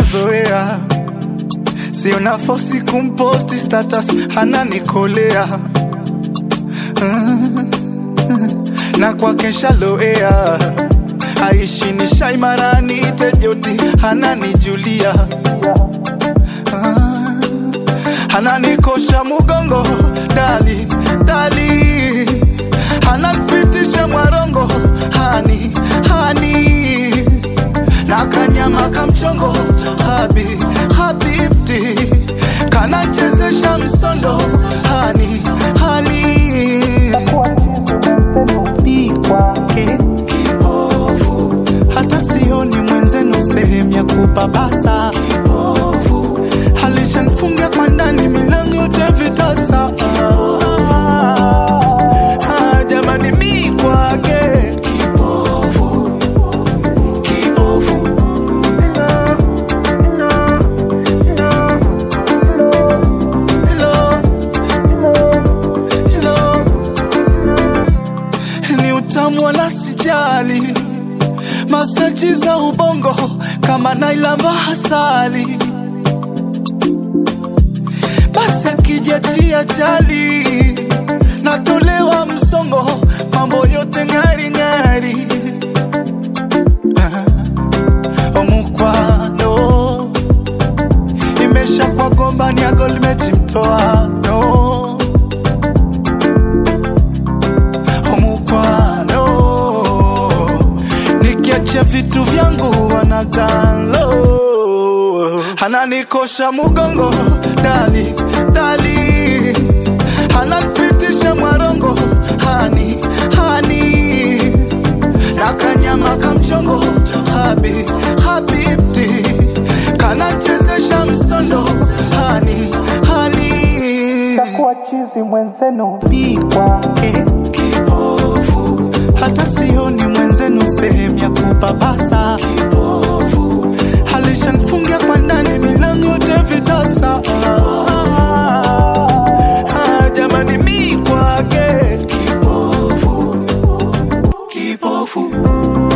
mazoea, sio nafosi kumposti status, ananikolea Ah, na kwake shaloea, aishi ni shaimarani tejoti, ananijulia Ah, ananikosha mugongo dali dali, ananipitisha mwarongo hani hani na kanyama kamchongo habi habibti kanachezesha msondo hani hani ni kwake kipofu hata sioni mwenzenu sehemu ya kupapasa kipofu alishanfunga kwa ndani milango yote vitasa Ah, jamani mi kwake kipofu kipofu Hello, hello. Ni utamu wala sijali, masaji za ubongo kama nailamba hasali, basi akijachia chali natolewa msongo, mambo yote ng'ari ng'ari. Ah, omukwano imesha kwa gomba ni ago limechimtoano omukwano nikiachia vitu vyangu wanadalo ananikosha mugongo dali dali ananipitisha mwarongo hani hani na kanyama kamchongo habi habibti kanachezesha msondo hani hani Takuwa chizi mwenzenu ni kwake kipofu, hata sioni mwenzenu sehemu ya kupapasa kipofu, alishanfungia kwa ndani milango yote vitasa Ah, jamani mi kwake kipofu kipofu